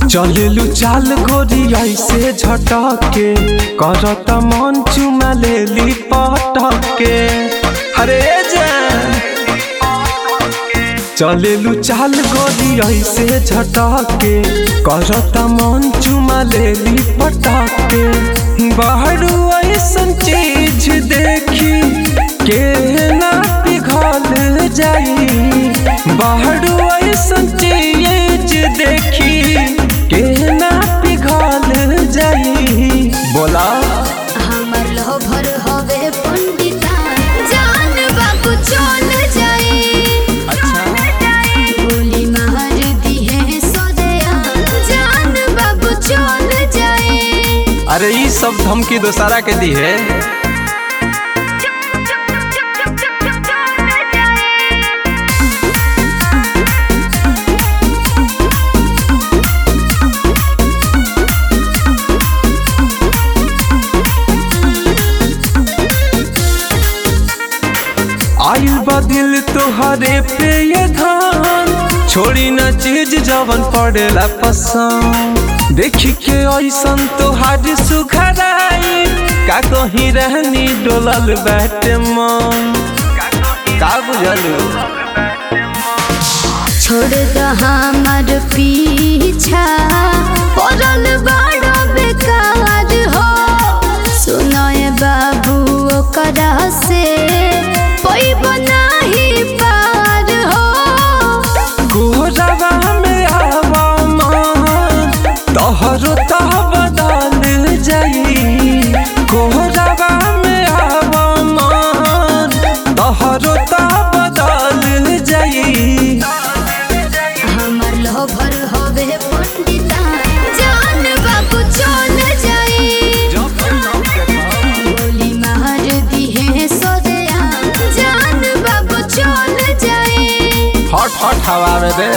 चलेलू चाल गोरी ऐसे झटके करत मन चुमा लेली पटके अरे जान चलेलू चाल गोरी ऐसे झटके करत मन चुमा लेली पटके बाहरू ऐसन चीज देखी के ना पिघल जाई बाहरू ऐसन चीज देखी के ना पिघल जाई बोला हमर लोभर हवे पंडिता जान बाबू चल जाई गोली मार दिहे सोदया जान बाबू चल जाई अरे ई सब धमकी दोसारा के दी है आयु बदिल तोहरे पे ये धान छोड़ी न चीज जवन पड़ेला पसंद देखी के ऐसन तोहार सुखराई का कहीं रहनी डोलल बैठे मन का बुझलू छोड़ द हमर पीछा पड़ल बड़ा बेकार हो सुनए बाबू ओकरा से पैब नाही पार हो गोरवा में आवा मान तोहरो तो बदल जाई गोरवा में आवा मान तोहरो तो बदल जाई हमर लोभर हवे पंडिता जान बाबू चल जाई गोली मार दिहे सोदया जान बाबू चल जाई हट हट हवा में दे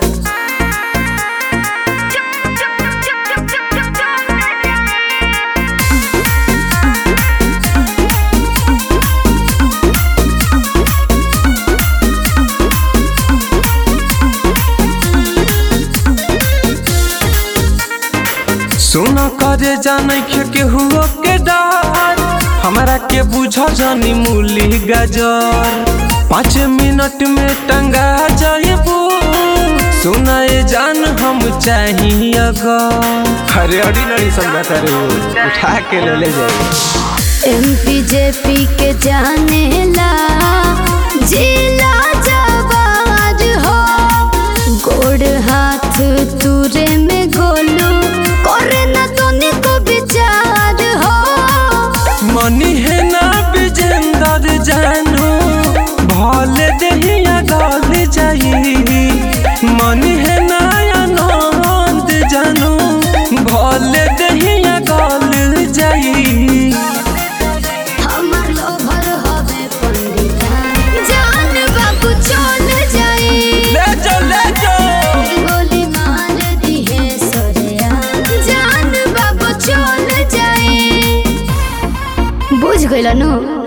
सुन करे जाने के केहू के डर हमरा के बुझ जानी मूली गाजर पाँच मिनट में टंगा जाएबू सुनाए जान हम चाहिए अगर अरे अड़ी नड़ी समझा करे उठा के ले ले जाए एमपी जेपी के जाने ला जिला जवार हो गोड़ हाथ तुरे में गोलू करे ना तोने को विचार हो मनी है ना विजेंदर जानो भले दहिया गल जाई मनी है ना आनंद जानो भले दहिया गल जाई हमर लोभर हवे पंडिता जान बाबू चल जाई ले जाओ ले जाओ गोली मार दिहे सोरिया जान बाबू चल जाई बुझ गइल नु